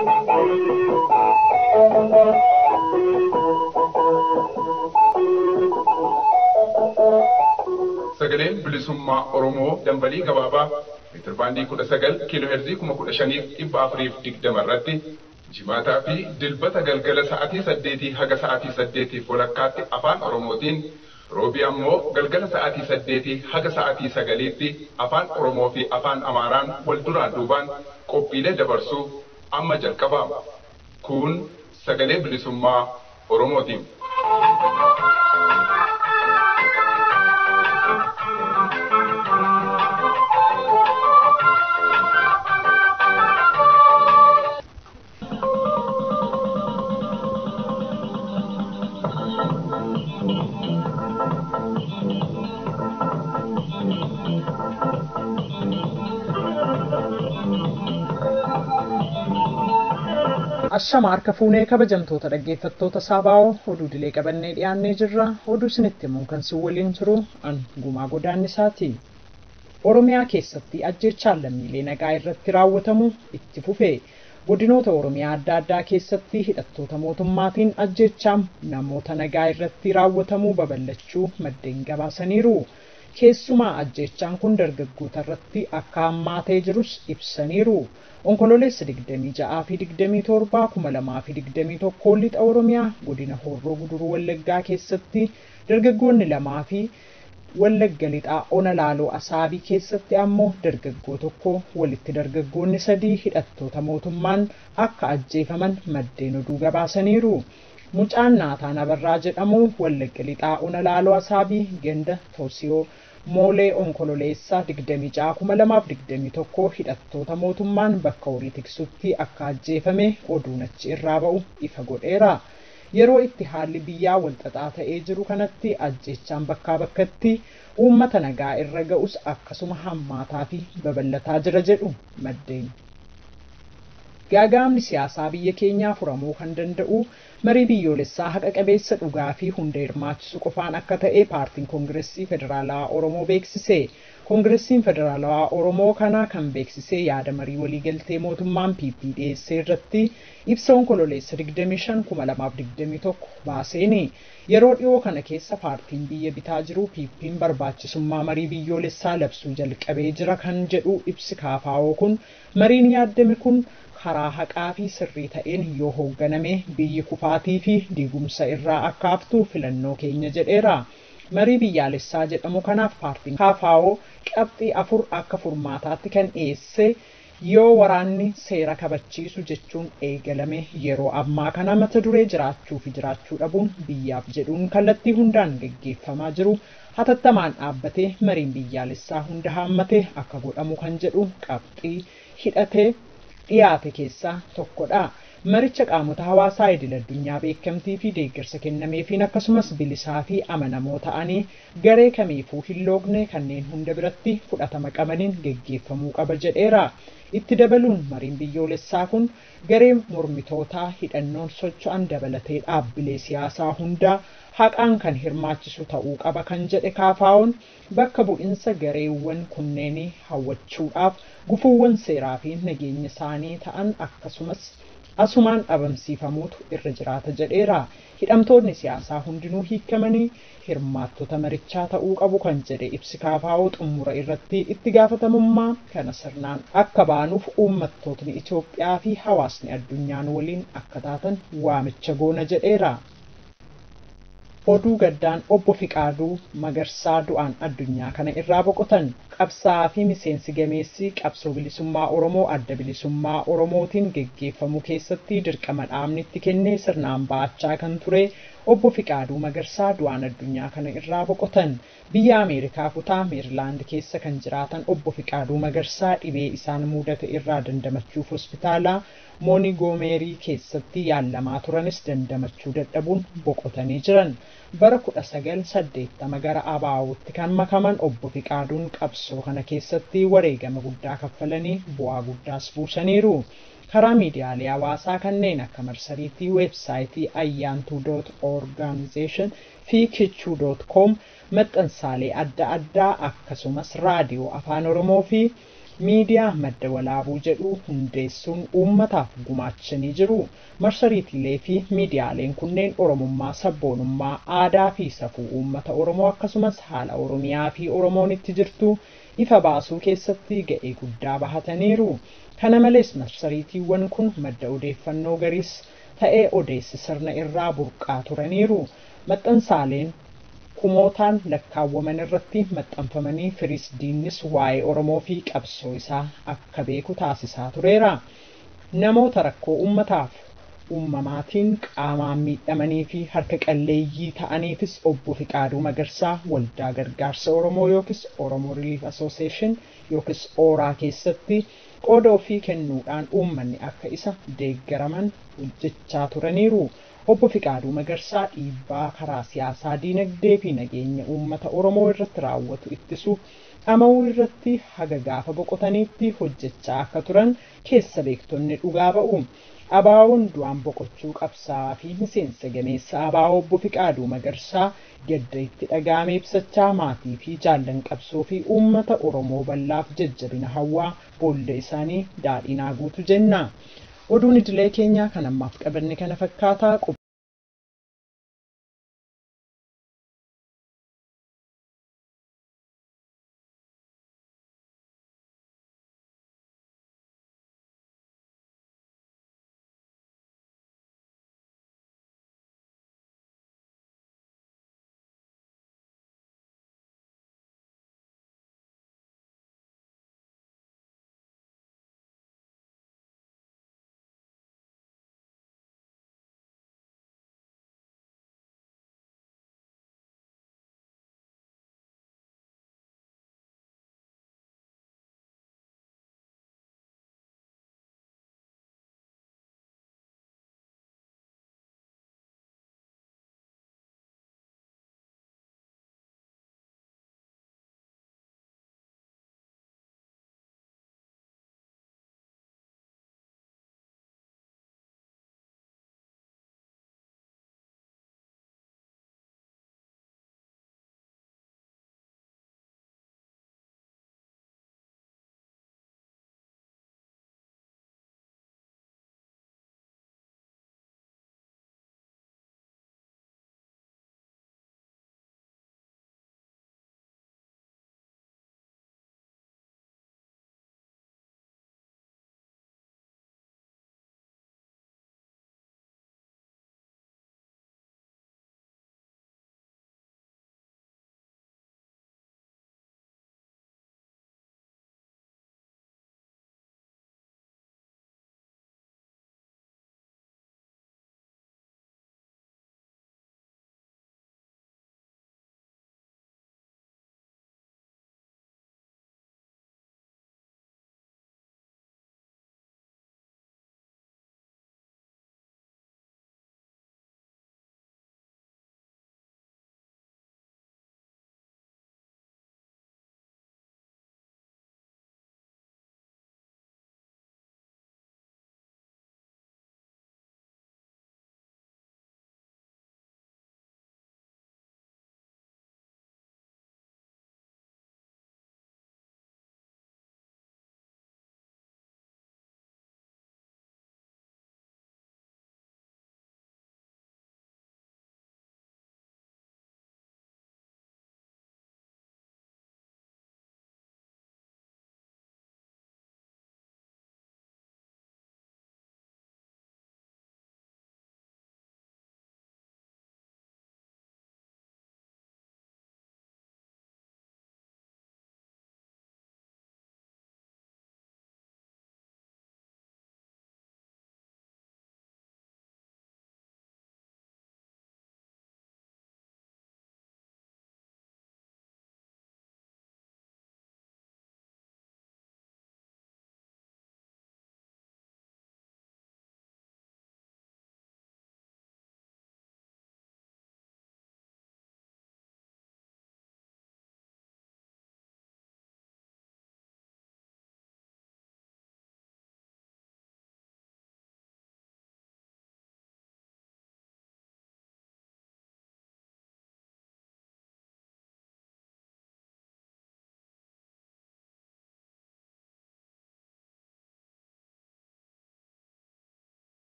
sagaleen bilisummaa oromoo dambalii gabaabaa meetir baandii kudha sagal kiiloo heerzii kuma kudha shaniif dhibba afuriif digdama irratti jimaataa fi dilbata galgala sa'aatii saddeetii haga sa'aatii saddeetiif walakkaatti afaan oromootiin roobii ammoo galgala sa'aatii saddeetii haga sa'aatii sagaliitti afaan oromoo fi afaan amaaraan wal duraan duubaan qophiilee dabarsuu amma jalqabama kun sagalee bilisummaa oromootiin. Ashama harka fuunee kabajamtoota dhaggeeffattoota Saabaa'oo oduu dilee qabannee dhiyaannee jirra. Oduu isinitti himuun kan si waliin jiru an gumaa godaannisaati. Oromiyaa keessatti ajjechaan lammiilee nagaa irratti raawwatamu itti fufe. Godinoota Oromiyaa adda addaa keessatti hidhattoota mootummaatiin ajjechaan namoota nagaa irratti raawwatamuu babal'achuu maddeen gabaasaniiru. Keessumaa ajjechaan kun dargaggoota irratti akka hammaatee jirus ibsaniiru. Onkololeessa 26 fi 27 2021 lixa Oromiyaa godina Horroo Guduruu Wallaggaa keessatti dargaggoonni lamaa fi Wallagga lixaa Ona Laaloo Asaabii keessatti ammoo dargaggoo tokko walitti dargaggoonni sadii hidhattoota mootummaan akka ajjeefaman maddeen oduu gabaasaniiru. Mucaan Naataan Abarraa jedhamu Wallagga lixaa Ona Laaloo Asaabii ganda Toosiyoo moolee onkololeessaa 26,2021 hidhattoota mootummaan bakka horii tiksutti akka ajjeefame oduun achi irraa ba'u ifa godheera. Yeroo itti haalli biyyaa walxaxaa ta'ee jiru kanatti ajjechaan bakkaa bakkatti uummata nagaa irra ga'us akkasuma hammaataa fi babal'ataa jira jedhu maddeen. Gaagaamni siyaasaa biyya keenyaa furamuu kan danda'u marii biyyoolessaa haqa qabeessa dhugaa fi hunda hirmaachisu qofaan akka ta'e paartiin koongireesii federaalawaa oromoo beeksise. Koongireesiin federaalawaa oromoo kana kan beeksise yaada marii waliigaltee mootummaan PP dhiyeessee irratti ibsa onkololeessa 25,2021 baaseeni. Yeroo dhiyoo kana keessa paartiin biyya bitaa jiru PP'n barbaachisummaa marii biyyoolessaa labsuu jalqabee jira kan jedhu ibsi kaafaa'oo kun mariin yaaddame kun karaa haqaa fi sirrii ta'een yoo hoogganame biyyi kufaatii fi diigumsa irraa akka haftu filannoo keenya jedheera. Marii biyyaalessaa jedhamu kanaaf paartiin kaafaa'oo qabxii afur akka furmaataatti kan dhiyeesse yoo waraanni seera kabachiisu jechuun eegalame yeroo ammaa kana mata duree jiraachuu fi jiraachuu dhabuun biyyaaf jedhuun kallattii hundaan geggeeffamaa jiru hatattamaan dhaabbatee mariin biyyaalessaa hunda haammate akka godhamu kan jedhu qabxii hidhatee dhiyaate keessaa tokkodha. Maricha qaamota hawaasaa idil addunyaa beekamtii fi deeggarsa kennameefiin akkasumas bilisaa fi amanamoo ta'anii garee kamiifuu hin loogne kanneen hunda biratti fudhatama qabaniin geggeeffamuu qaba jedheera. Itti dabaluun mariin biyyoolessaa kun garee mormitootaa hidhannoon socho'an dabalatee dhaabbilee siyaasaa hundaa haqaan kan hirmaachisu ta'uu qaba kan jedhe kaafaa'oon bakka bu'insa gareewwan kunneenii hawwachuudhaaf gufuuwwan seeraa fi nageenya isaanii ta'an akkasumas asumaan dhabamsiifamuutu irra jiraata jedheera. Hidhamtoonni siyaasaa hundinuu hiikamanii hirmaattota marichaa ta'uu qabu kan jedhe ibsi kaafaa'oo xumura irratti itti gaafatamummaa kana sirnaan akka baanuuf uummattootni Itoophiyaa fi hawaasni addunyaan waliin akka taatan waamicha goona jedheera. Oduu gaddaan obbo Fiqaaduu Magarsaa du'aan addunyaa kana irraa boqotan qabsaa'aa fi miseensi gameessi qabsoo bilisummaa Oromoo adda bilisummaa Oromootiin geggeeffamu keessatti dirqama dhaabni itti kennee sirnaan ba'achaa kan ture obbo Fiqaaduu Magarsaa du'aan addunyaa kana irraa boqotan biyya Ameerikaa kutaa Meerilaand keessa kan jiraatan obbo Fiqaaduu Magarsaa dhibee isaan mudate irraa dandamachuuf hospitaala moonigoomeerii keessatti yaalamaa turanis dandamachuu dadhabuun boqotanii jiran. Bara 1980 gara abaawutti kan makaman obbo Fiqaaduun qabsoo kana keessatti wareegama guddaa kaffalanii bu'aa guddaas buusaniiru. karaa miidiyaalee hawaasaa kanneen akka marsariitii weebsaayitii ayyaantuu doot orgaanizeeshin fi kichuu doot koom maxxansaalee adda addaa akkasumas raadiyoo afaan oromoo fi miidiyaa madda walaabuu jedhu hundeessuun uummataaf gumaachanii jiru. Marsariitiilee fi miidiyaaleen kunneen Oromummaa, sabboonummaa, aadaa fi safuu uummata Oromoo akkasumas haala Oromiyaa fi Oromoon itti jirtu ifa baasuu keessatti ga'ee guddaa bahataniiru. Kana malees marsariitiiwwan kun madda odeeffannoo gariis ta'ee odeessi sirna irraa burqaa turaniiru. Maxxansaaleen kumootaan lakkaawwaman irratti maxxanfamanii firiis diinnis waa'ee Oromoo fi qabsoo isaa akka beeku taasisaa tureera. Namoota rakkoo uummataaf uumamaatiin qaamaan miidhamanii fi harka qalleeyyii ta'aniifis obbo Fiqaaduu Magarsaa waldaa gargaarsa Oromoo yookiis Oromoo Relief Association yookiis ooraa keessatti qooda ofii kennuudhaan uummanni akka isa deeggaraman hojjechaa turaniiru. Obbo Fiqaaduu Magarsaa dhiibbaa karaa siyaasaa, diinagdee fi nageenya uummata Oromoo irratti raawwatu ittisuuf dhama'uu irratti haga gaafa boqotaniitti hojjechaa akka turan keessa beektonni dhugaa ba'u. Abaawoon du'aan boqochuu qabsaa fi miseensa gameessa abaawoo obbo Fiqaaduu Magarsaa gadda itti dhaga'ame ibsachaa maatii fi jaallan qabsoo fi uummata Oromoo bal'aaf jajjabina hawwaa boolla isaanii daadhiin guutu jenna. Oduun idilee keenyaa kan ammaaf qabanne kana fakkaataa